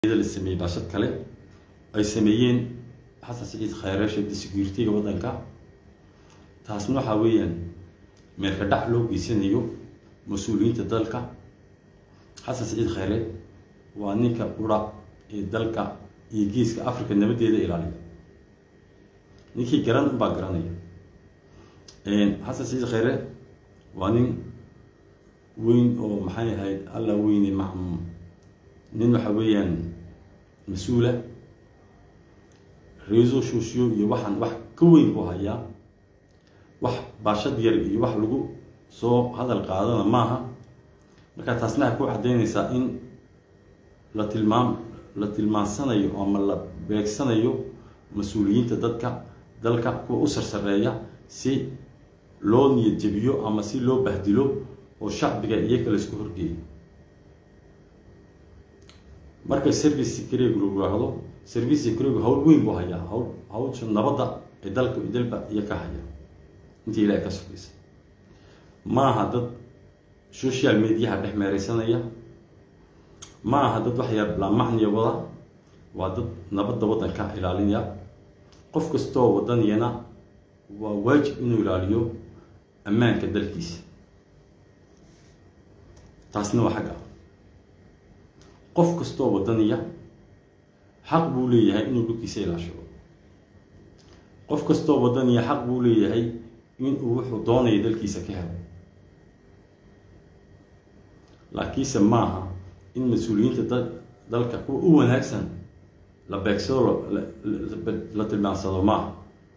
la sameeyey baashad kale ay sameeyeen xasan siciid khayre sheegtay security-ga waddanka taasna waxaa weeyaan meelka dhac loo geysanayo mas-uuliyiinta dalka xasan siciid khayre waa ninka ura ee dalka iyo geeska africa nabadeeda ilaaliya ninkii garan unbaa garanaya xasan siciid khayre waa nin weyn oo maxay ahayd alla weyne ma nin waxa weeyaan mas-uula reeso shooshiyo iyo waxaan wax ka weyn buu hayaa wax baashad yar iyo wax lagu soo hadal qaadana maaha marka taasna waxay ku caddaynaysaa in la tilmaam la tilmaansanayo ama la beegsanayo mas-uuliyiinta dadka dalka kuwa u sarsareeya si loo niyad jebiyo ama si loo bahdilo oo shacbiga iyaga laisku horgeeyo markay service security lagu yiraahdo service security hawl weyn buu hayaa hawl hawsha nabadda ee dalka dalba iyo ka haya intii ilaahay ka sugaysa maaha dad social mediaha dhex meereysanaya ma aha dad wax yar laamacniya wada waa dad nabadda waddanka ilaalinaya qof kastoo waddaniyana waa waajib inuu ilaaliyo ammaanka dalkiisa taasna waa xagga qof kastoo waddaniya xaq buu leeyahay inuu dhulkiisa ilaashado qof kastoo waddaniya xaq buu leeyahay inuu wuxuu doonaya dalkiisa ka helo laakiinse maaha in mas-uuliyiinta da dalka kuwa u wanaagsan la beegsado la tilmaansado maaha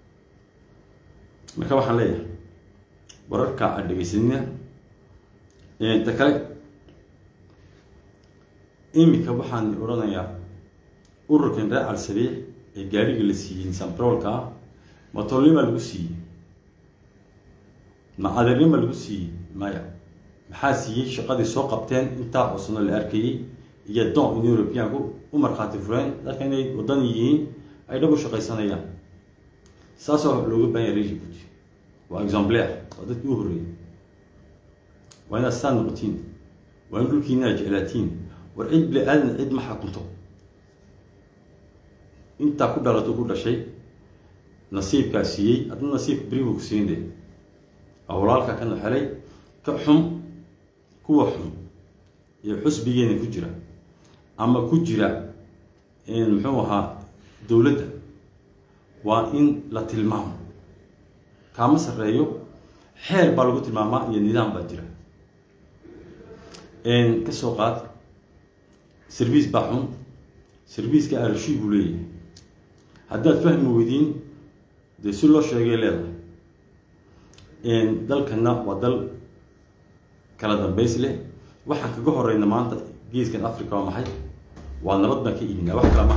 marka waxaan leeyahay wararka aad dhegeysanina ta kale iminka waxaan odhanayaa ururkan reer calsabiix ee gaariga la siiyey sambrolka ah matolnima lagu siiyey ma adeernima lagu siiyey maya maxaa siiyey shaqadii soo qabteen intaa cusubna la arkayey iyo don in europeanku u markhaati fureen dadka inay waddan yihiin ay dhab u shaqaysanayaan saasoo looga bahan yahay rejibuuti waa exemplaire waa dadkii u horreeyey waa inaad saa noqotiin waa in dhulkiina ad jeclaatiin war cid bili aadan cid ma xakunto intaa ku dhalato ku dhashay nasiibkaa siiyey adna nasiibka beri buu ku siin de waa walaalka kana xelay ka xum kuwa xun iyo xusbigeena ku jira ama ku jira muxuu ahaa dowladda waa in la tilmaamo kaama sarreeyo xeer baa lagu tilmaamaa iyo nidaam baa jira kasoo qaad service baa xun serviceka arashi buu leeyahay haddaad fahmi weydiin dee si loo sheegay leedahay dalkana waa dal kala dambays leh waxaan kaga horeyna maanta geeskan africa waa maxay waa nabad baan ka iibinaa wax kala ma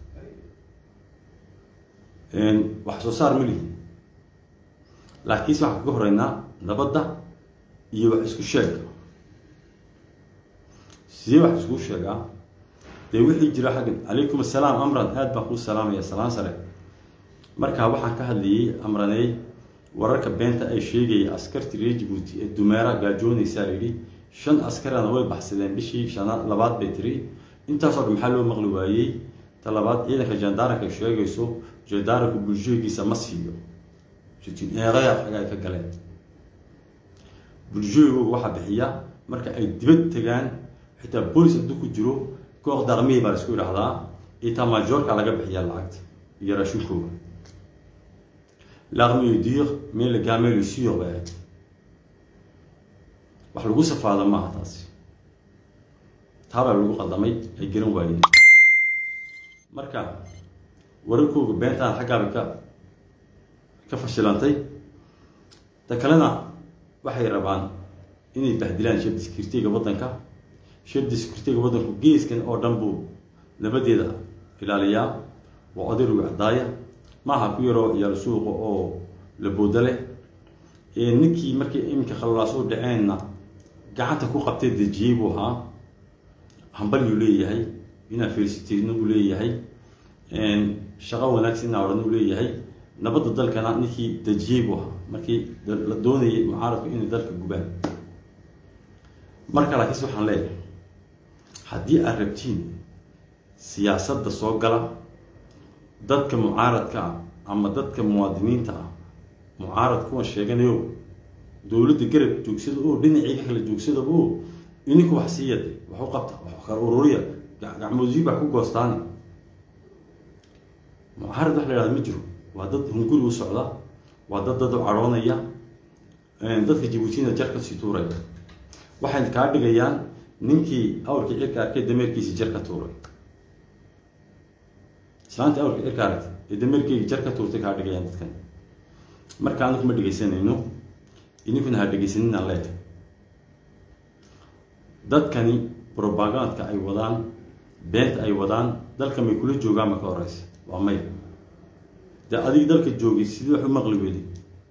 hayn wax soo saar ma lihi laakiinse waxaan kaga horeynaa nabadda iyo wax isku sheega sidee wax isku sheegaa dee wixii jira xaggan calaykum assalaam amran aad baan kuu salaamaya salaan sare markaa waxaan ka hadlayay amraney wararka beenta ay sheegaya askartii reer jibuuti ee dumeera gaajoonaysaa layidhi shan askarana way baxsadeen bishii shana labaad bay tiri intaasoo dhan maxaa loo maqli waayey ta labaad ciidanka jandaaranka ay sheegayso jandaaranku bulshooygiisa ma siiyo eeqaya xaga ay ka galeen bulshooygooga waxaa bixiya marka ay dibad tegaan xitaa boolis hadduu ku jiro koox daqmihii baa la isku idhahdaa itaa maajoorka laga bixiyaa lacagta iyo raashinkooga l'armée dire mais le gamin le sûr bay ahayd wax lagu safaado maaha taasi taabaa lagu qaldamay ay garan waayeen marka wararkooga beentaan xaggaabay ka ka fashilantay ta kalena waxay rabaan inay bahdilaan shef security-ga waddanka shef security-ga waddanku geeskan oo dhan buu nabadeeda ilaaliyaa waa odayruga cadaaya maaha ku yaroo ciyaal suuqa oo la booda leh ninkii markii iminka khalalaas u dhaceenna gacanta ku qabtay dejiyey buu ahaa hambalyuu leeyahay inaa felicitayna uu leeyahay shaqo wanaagsan inaa odhan uu leeyahay nabadda dalkana ninkii dejiyey buu ahaa markii la doonayay mucaaradku inay dalka gubaan marka laakiinse waxaan leeyahay haddii aad rabtiin siyaasadda soo gala dadka mucaaradka ah ama dadka muwaadiniinta ah mucaarad kuwan sheeganayo dowladda garab joogsada oo dhinaciiga kala joogsada oo ininku wax sii yaday wax u qabta wax kala ururiya gacmoodii baa ku goostaani mucaarad wax la yhahda ma jiro waa dad hunguri u socda waa dad dad u cadhoonaya dadka jabuutina jar kasii tuuraya waxay kaa dhigayaan ninkii awrkii cirka arkay dameerkiisii jar ka tuuray islaantii awrkii cirka aragtay ee dameerkeygii jar ka tuurtay kaa dhigayaan dadkan marka anaku ma dhegaysanayno idinkuna ha dhegaysaninaan leeyahay dadkani probagandka ay wadaan beenta ay wadaan dalka may kula joogaan marka horeysa waa may dee adig dalka joogay sidii wax u maqli weyday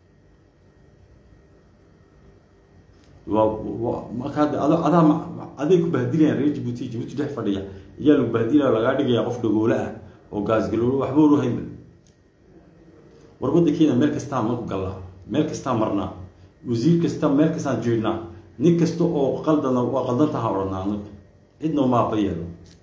waa markaa de ad adaa aday ku bahdilayaan reer jabuuti jabuuti dhex fadhiya iyaa lagu bahdilaya lagaa dhigaya qof dhagoole ah oo gaasgaloolo waxba oru haynba war waddankeena meel kastaa maku gallaa meel kastaa marnaa wasiir kasta meel kastaan jeednaa nin kasta oo qaldana waa qaldantaha odhanaa anagu cidna maaba yeelo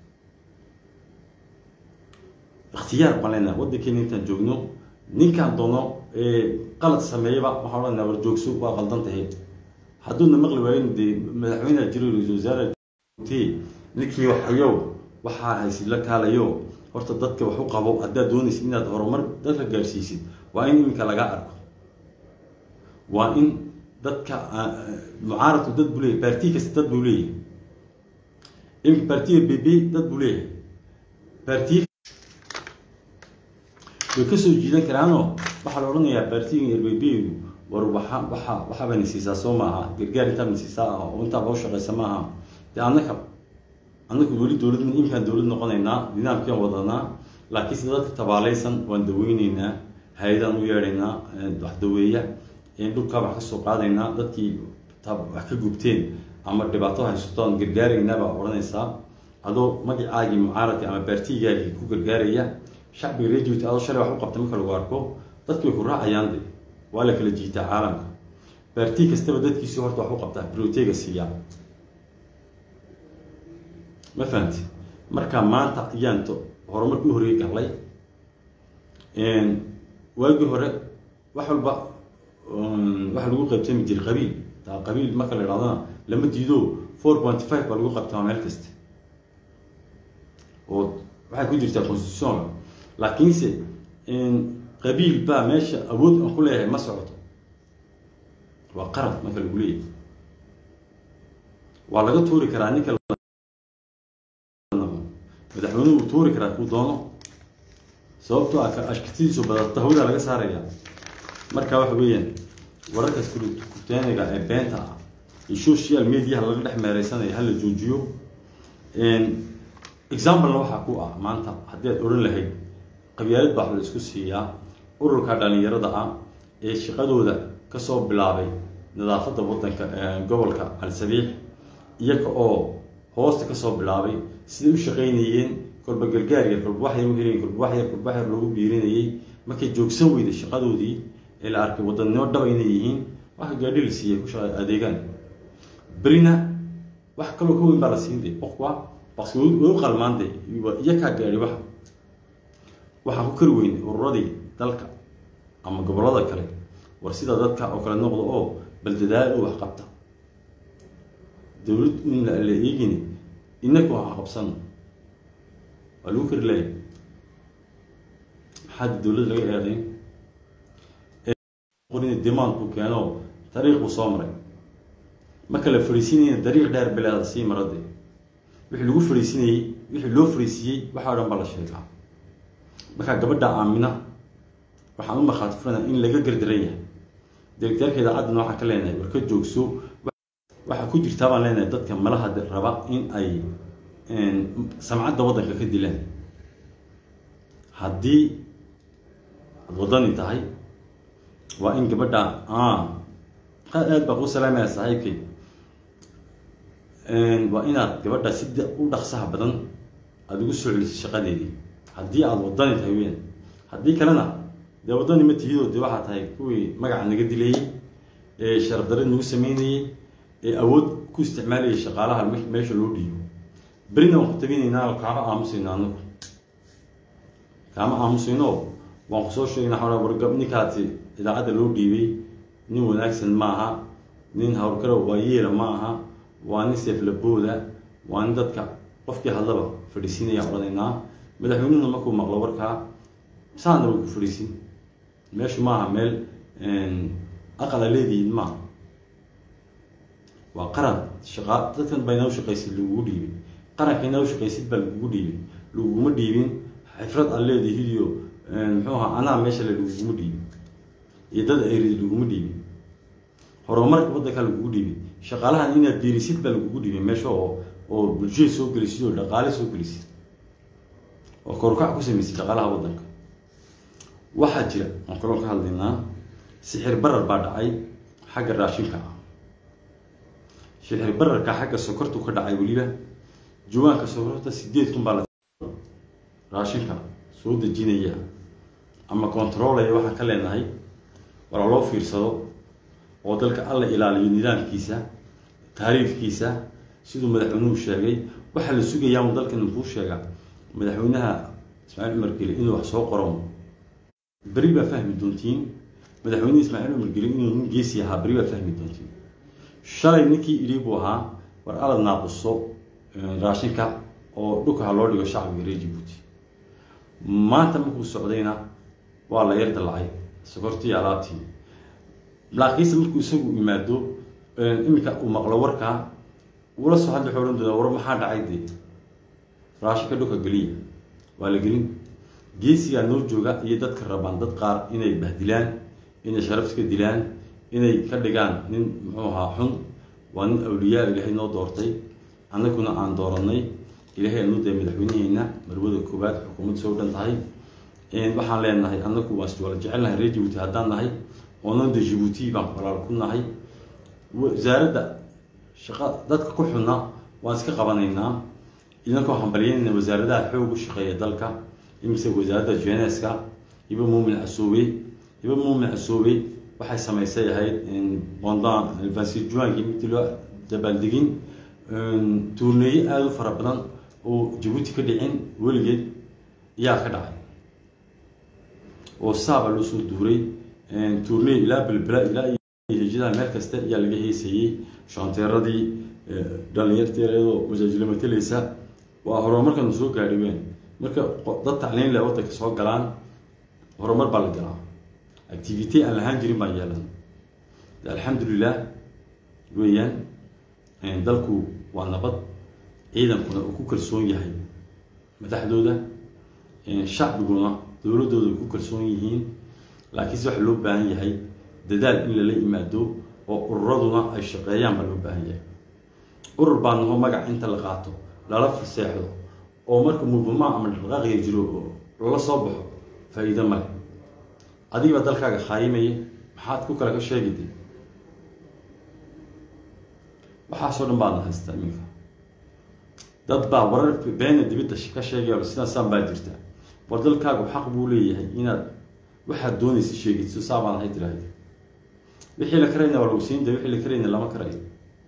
ikhtiyaar baan leenahay waddankeena intaan joogno ninkaan doono qalad sameeyaba waxaan odhanaa war joogso waa qaldan tahay hadduuna maqli waayin dee madaxweyneha jiro ra-isul wasaare ninkii waxayow waxaa haysid la kaalayo horta dadka wax u qabo haddaad doonaysid inaad horumar dadka gaarsiisid waa in iminka lagaa arko waa in dadka mucaaradku dad buu leeyahy baarti kasta dad buu leeyahay iminka baartiga b b dad buu leeyahay baartiya way kasoo jiidan karaanoo waxaa la odhanayaa baartiga rbb war waxa waxa waxaabana siisaa soo maaha gargaar intaabana siisaa ah oo intaa loo shaqaysa maaha dee annaka annaku weli dowlad imkaan dowlad noqonaynaa nidaamkian wadanaa laakiin sida dadka tabaalaysan waan daweyneynaa hay-adaan u yeedhaynaa wax daweeya dhulkaa wax kasoo qaadaynaa dadkii wax ka gubteen ama dhibaato haysato aan gargaaraynaa baa odhanaysaa adoo magacaagii mucaaradka ama baartigaagii ku gargaaraya shacbiga reer jabuuti adoo shalay wax u qabta marka lagu arko dadki way ku raacayaan de waa la kala jiitaa caalamka baarti kastaba dadkiisii horta wax u qabtaa brotega siiyaa ma fahamti marka maanta ayaan horumarkii u horeyey galay waagii hore wax walba waxa lagu qaybtami jiray qabiil taa qabiil marka la idhahdana lama diido four point five baa lagu qabtaa meel kasta oo waxay ku jirtaa constitutionka laakiinse qabiil baa meesha awood aan ku leeyahay ma socoto waa qarad marka lagu leeyahay waa laga tuuri karaa ninka madaxweynuhu uu tuuri karaa kuu doono sababtoo ah ashkatidiisu badata hawada laga saaraya marka waxa weeyaan wararkaas kurteeniga ee beenta ah iyo social mediaha laga dhex meereysanaya hala joojiyo examplena waxaa ku ah maanta haddii aad odhan lahayd qabyaalad baa la isku siiyaa ururka dhalinyarada ah ee shaqadooda kasoo bilaabay nadaafadda waddanka gobolka al-sabiix iyaga oo hoosta kasoo bilaabay siday u shaqaynayeen kolba gargaarya kolba waxyar u helayen kolba waxyar kolba waxyar loogu biirinayay markay joogsan weyday shaqadoodii ee la arkay wadannimo dhaba inay yihiin waxa gaadhi la siiyay ku shaqa adeegaan berina wax kaloo ka weyn baa la siin de qofka baqsi way u qalmaan de iyakaa gaadhi waxa waxaan ku kari weynay ururadii dalka ama gobollada kale war sida dadka oo kale noqdo oo bal dadaal u wax qabta dowlad in la eegini inaku wax qabsano waa lagu kari lahay maxaa dowladda laga eedayn qorin demand buu keeno dariiq buu soo maray marka la fariisinayna dariiq dheer bilaada sii marade wixii lagu fariisinayey wixii loo fariisiiyey waxaa o dhan baa la sheegaa markaa gabadha aamina waxaan u markhaati furanaa in laga gardaran yahay directeerka idaacaddana waxaan ka leenahay war ka joogso waxaa ku jirtaa baan leenahay dadka malaha raba in ay samcadda waddanka ka dilaan haddii ad waddani tahay waa in gabadha aad baa kuu salaamaya saaxiibkay waa inaad gabadha si u dhaqsaha badan aada ugu soo celisay shaqadeedii haddii aada waddani tahay weyan haddii kalena dee waddani ma tihidoo dee waxaa tahay kuwii magaca naga dilayey ee sharafdarre nagu sameynayey ee awood ku isticmaalayay shaqaalaha meesha loo dhiibo berina waan ku tabinaynaa kaaba aamusayna anagu kaama aamusino waan kusoo sheegna xora wargab ninkaasi idaacadda loo dhiibay nin wanaagsan maaha nin howlgaro waa yeela ma aha waa nin seeflabooda waa nin dadka qofkii hadlaba fadhiisiinaya odhanaynaa madaxweynuhuna markuu maqlo warkaa saana way ku fadhiisin meeshu maaha meel aqala leedihiin maaha waa qaran shaqa dadkan baa inaa ushaqaysid lagugu dhiibay qaranka inaa ushaqaysid baa lagugu dhiibay laguguma dhiibin xifrad aad leedihiid iyo muxuu ahaa anaa meesha le laguguma dhiibin iyo dad ayrid laguma dhiibin horumarka waddanka lagugu dhiibay shaqaalahan inaad biirisid baa lagugu dhiibay meesha oo oo bulshada soo gelisid oo dhaqaale soo gelisid oo korukac ku samaysid dhaqaalaha waddanka waxaa jira aan kaloo ka hadlaynaa sixir barar baa dhacay xagga raashinka ah sixir bararka xagga sokortu ka dhacay weliba juwaanka sokorta sideed kun baa la raashinka soo dejinaya ama controlaya waxaan ka leenahay wala loo fiirsado oo dalka alla ilaaliyo nidaamkiisa taariifkiisa siduu madaxweynuhu sheegay waxaa la sugayaa dalkan muxuu sheegaa madaxweynaha ismaaciil cumar geli inuu wax soo qoro beri baa fahmi doontiin madaxweyne ismaaciil cumar geli inuu nin geesi ahaa beri baa fahmi doontiin shalay ninkii idhi buu ahaa war alad naaquso raashinka oo dhulka ha loo dhigo shacbiga reer jibuuti maanta markuu socdayna waa la yar dallacay sokortii alaabtii laakiinse markuu isagu yimaado iminka uu maqlo warkaa uula soo hadli xoohan doonaa war maxaa dhacay dee raashinka dhulka geliya waa la gelin geesigaa noo jooga iyo dadka rabaan dad qaar inay bahdilaan inay sharaf iska dilaan inay ka dhigaan nin muxuu ahaa xun waa nin awliyaa ilaahay noo doortay annaguna aan dooranay ilaahay anu dee madaxweynaheena marwada koowaad xukuumad soo dhan tahay waxaan leenahay annagu waan iswala jecelnahay reer jibuuti haddaan nahay oonan de jibuuti baan walaal ku nahay wasaaradda shaqa dadka ku xunna waan iska qabanaynaa idankoo hambalyeynayna wasaaradaha xoog u shaqeeya dalka imise wasaaradda jeneska hiba muumin casoobe hiba muumin casoobe waxay samaysay ahayd bondan vansijuankii midii loo dabaaldegin tuurneeye aada u fara badan oo jabuuti ka dhicin weligeed ayaa ka dhacay oo saaba loo soo duuray tuurney ilaa belbela ilaa hejadaha meel kasta ayaa laga heysayey shanteeradii dhalinyarteeradoo masaajilo mateleysa waa horumarkanu soo gaadhi weyn marka dad tacliin leh waddanka soo galaan horumar baa la galaa activity aan lahaan jirin baan yeelan alxamdulilah weeyaan dalku waa nabad ciidankuna uu ku kalsoon yahay madaxdooda shacbiguna dowladdooda ay ku kalsoon yihiin laakiinse waxaa loo baahan yahay dadaal in lala yimaado oo ururaduna ay shaqeeyaan baa loo baahan yahay urur baa naho magac inta la qaato lala faseexdo oo marka mubama ama dhaqaaqiya jiro oo lala soo baxo faa-iido male adigiibaa dalkaaga khaayimaya maxaad ku kale ka sheegide waxaasoo dhan baadna haystaa iminka dad baa warar beena dibidda ka sheegaya sidaasaan baa jirta war dalkaagu xaq buu leeyahay inaad waxaad doonaysa sheegidso saabaan ahay tiraahda wixii la karayna waa lagu siinda wixii la karayna lama karayo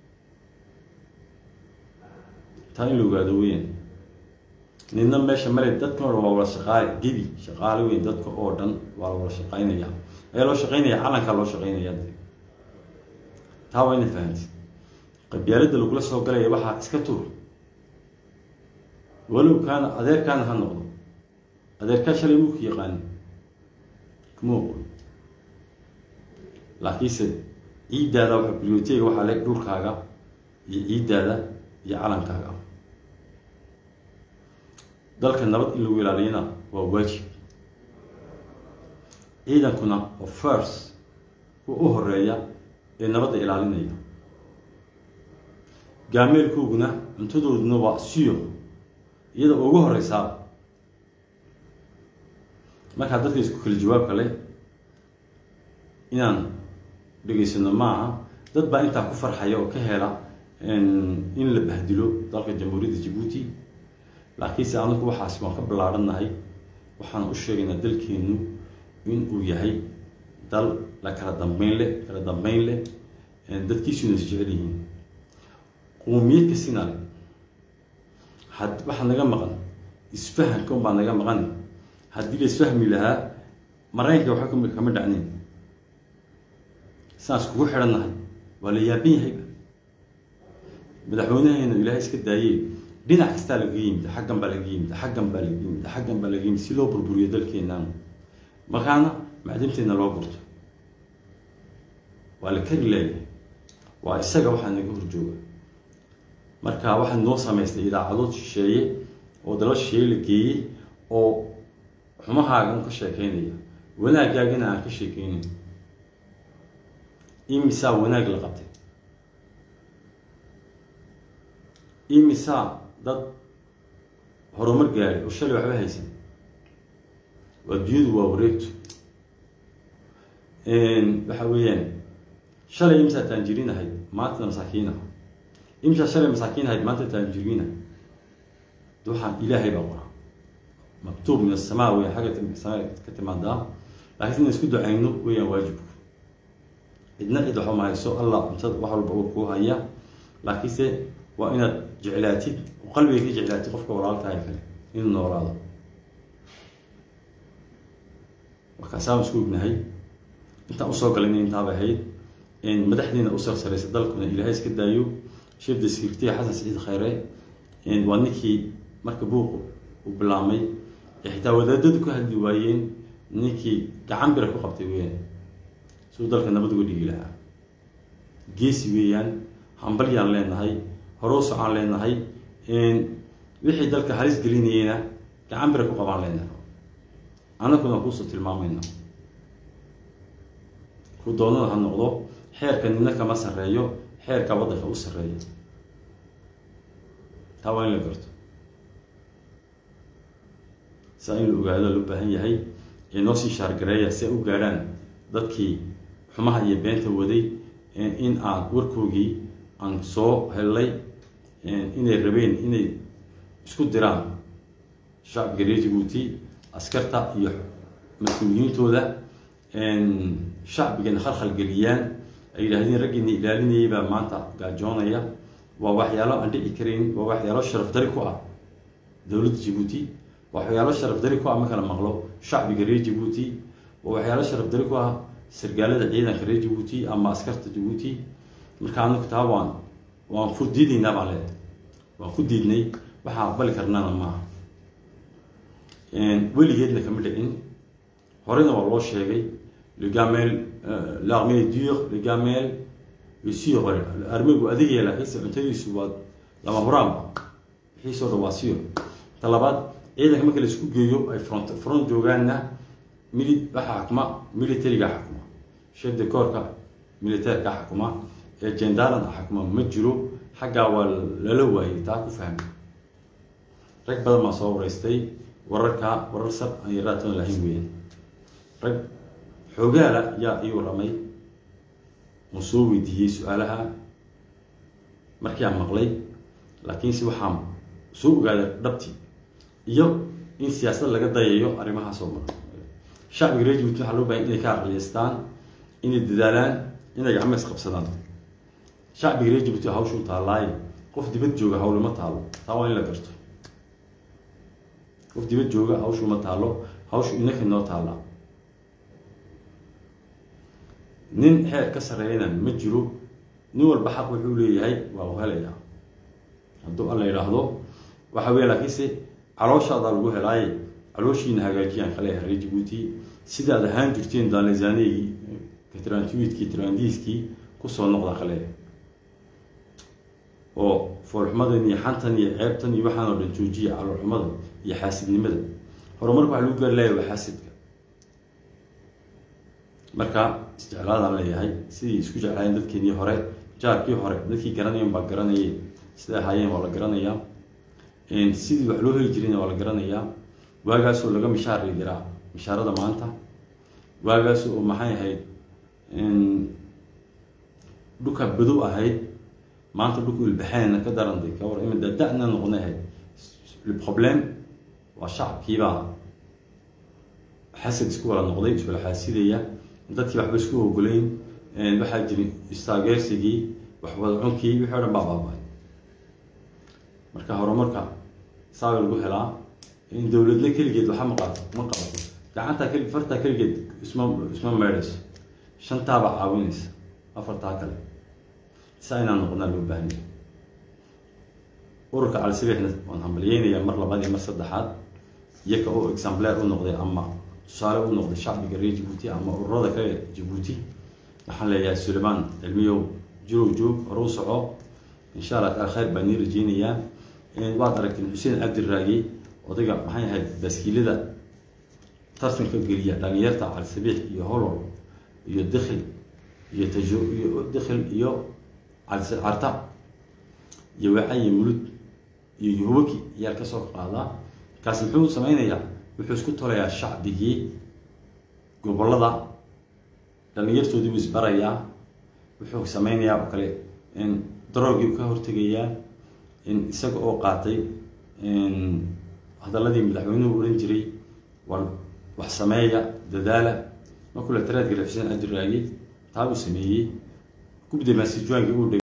taa in la ogaado weyan nidna meesha male dadkan o dhan waa wada shaqaale gebi shaqaale weyn dadka oo dhan waa la wada shaqaynaya ayaa loo shaqaynaya calankaa loo shaqaynaya taa waa ina fahamtid qabyaaladda lagula soo galaya waxaa iska tuur walow kaana adeerkaana ha noqdo adeerkaa shalay muuku yaqaani kuma oqon laakiinse ciiddaada waxa bilooteyga waxaa le dhulkaaga iyo ciiddaada iyo calankaaga dalka nabad in lagu ilaaliyana waa waajib ciidankuna oo first kuwa u horeeya ee nabadda ilaalinaya gaameelkooguna cuntadooduna waa siyo iyada ugu horeysaa markaa dadka isku kala jawaabka leh inaan dhegaysano maaha dad baa intaa ku farxaya oo ka hela in la bahdilo dalka jamhuuriyadda jabuuti laakiinse anagu waxaas waan ka ballaadhannahay waxaan u sheegaynaa dalkeennu in uu yahay dal la kala dambeyn leh kala dambeyn leh dadkiisuna is jecel yihiin qowmiyad kasina leh had waxaa naga maqan isfahanka unbaa naga maqan haddii la isfahmi lahaa maraykanka waxa kami kama dhacnayn saas kugu xidhannahay waa la yaaban yahayba madaxweynaheena ilaahay iska daayey dhinac kastaa lagaga yimid xaggan baa lagaga yimid xaggan baa lagaga yimid xaggan baa lagaga yimid si loo burburiyo dalkeennan markaana macdinteena loo gurto waa la kari leeyahay waa isaga waxaa naga horjooga marka waxaa noo samaystay idaacadood shisheeye oo dalo shisheeye la geeyey oo xumahaaga un ka sheekeynaya wanaagaagana aan ka sheekeynayn imisaa wanaag la qabtay imisaa dad horumar gaaray oo shalay waxba haysan waa dunyadu waa wareegto waxa weeyaan shalay imisaa taanjiriin ahayd maantana masaakiin ah imisaa shalay masaakiin ahayd maanta taanjiriin ah de waxaan ilaahay baa qora maktuub min asamaa weya xagga samaa ka timaadaa laakiin inaan isku ducayno weeyaan waajibku cidna cid waxba ma hayso allah cuntada wax walba uu kuu haya laakiinse waa inaad jeclaatid oo qalbiga ka jeclaatid qofka walaaltahay kale inuu noolaado markaasaan isku ognahay intaan usoo galayna intaaba ahayd madaxdiina u sarsaraysa dalkuna ilaahay iska daayo sheef descriptiga xasan saciid khayre waa ninkii marka buuq uu bilaamay ee xitaa wadaadadu ka hadli waayeen ninkii gacan bira ku qabtay weyaan siduu dalka nabad uga dhigi lahaa geesi weeyaan hambalyaan leenahay horowsocaan leenahay wixii dalka halis gelinayeyna gacan bira ku qabaan leenahay annaguna kuusoo tilmaamayna ku doonada ha noqdo xeerka nina kama sarreeyo xeerka waddanka u sarreeya taa waa in la garto saa in la ogaado loo baahan yahay ee noo sii shaargareeya si ay u gaadhaan dadkii xumaha iyo beenta waday in aan warkoogii aan soo hellay inay rabeen inay isku diraan shacbiga reer jabuuti askarta iyo mas-uuliyiintooda shacbigana khalkhal geliyaan ay yidhaahdeen raggiina ilaalinayay baa maanta gaajoonaya waa waxyaalo aan dhici karayn waa waxyaalo sharaf dari ku ah dowladda jabuuti waa waxyaalo sharaf dari ku ah marka la maqlo shacbiga reer jabuuti waa waxyaalo sharaf dari ku ah sargaalada ciidanka reer jabuuti ama askarta jabuuti marka anaku taa waan waan ku diidaynaa baan leedahay waan ku diidnay waxaan aqbali karnana maaha weligeedna kama dhicin horena waa loo sheegay le gamel l'armée dure le gamel le sur armigu adigaya laakiinse cuntadiisu waa lama huraanba wixiisoo dhan waa sir ta labaad ciidanka marka la isku geeyo ay front front joogaanna mili waxaa xukuma militariga xukuma chef de corpka militairka xukuma ee gendarana xukuma ma jiro xaggaa waa lala waayay taa ku fahmay rag badan baa soo wareystay wararka warar sab aan yaraatoon lahayn weeyaan rag xoogaala yaa ii warramay uu soo weydiiyey su-aalaha markii aan maqlay laakiinse waxaan soo ogaaday dhabti iyo in siyaasad laga dayayo arrimahaas oo mara shacbiga reer jabuuti waxaa loo bahay inay ka aqliyeystaan inay dadaalaan inay gacmo isqabsadaan shacbiga reer jabuuti hawshuu taallaaye qof dibad jooga hawlama taalo taa waa in la garto qof dibad jooga hawshu ma taalo hawshu inaka noo taallaa nin xeer ka sarreeyana ma jiro nin walba xaq wuxuu leeyahay waa u helayaa hadduu alla yidhaahdo waxa weya laakiinse calooshaadaa lagu helaaye calooshiina hagaajiyaan kale reer jabuuti sidaad ahaan jirteen daalesaanegii katrantuidkii trandiiskii kusoo noqda kale oo foolxumadan iyo xantan iyo ceebtan iyo waxaan oo dhan joojiya caloolxumada iyo xaasidnimada horumarka waxa lagu gaari laaya waa xaasidka marka isjeclaadaan leeyahay sidii isku jeclaayeen dadkeenii hore jaarkii hore dadkii garanayan baa garanayay siday ahaayeen waa la garanayaa sidii wax loo heli jirayna waa la garanayaa waagaasoo laga mishaari jiraa mishaarada maanta waagaas oo maxay ahayd dhulka badow ahayd maanta dhulku ilbaxeenna ka darantay ka war ima da-na noqonay ahayd le problème waa shacabkiibaa xasad isku wala noqday iswala xaasidaya dadkii waxba isku ogolayn waxaa jiri istaageersigii waxwada cunkii wixii o dhan baa baaba-ay marka horumarka saabay lagu helaa dowladna keligeed waxa ma qabato ma qabato gacantaa keli fartaa keligeed isma isma meedhayso shantaaba caawinaysa afartaa kale saa inaan noqonaa loo baahanya ururka calisabiixna waan hambalyeynayaa mar labaad iyo mar saddexaad iyaka oo exemplair u noqday ama tusaale u noqday shacbiga reer jabuuti ama ururada kale jabuuti waxaan leeyahay sulaymaan cilmiyow jurow joog hore u soco insha allah taala khayr baan nii rajeynayaa waad aragteen xuseen cabdiraagi odayga maxay ahayd baaskiilada tartanka geliya dhalinyarta calisabiix iyo holol iyo dikhil iyo tajo iyo dikhil iyo carta iyo wacayi mulud iyo yuhubaki ayaa kasoo qaadaa kaasi muxuu sameynayaa wuxuu isku tolayaa shacbigii gobolada dhalinyartoodii buu isbarayaa wuxuu sameynayaa oo kale daroogii ka hortegayaa isaga oo qaatay hadaladii madaxweynuhu ohan jiray war wax sameeya dadaala markuu la taraadgala xuseen cabdiraagi taa uu sameeyey gubda maasijuwaanki uu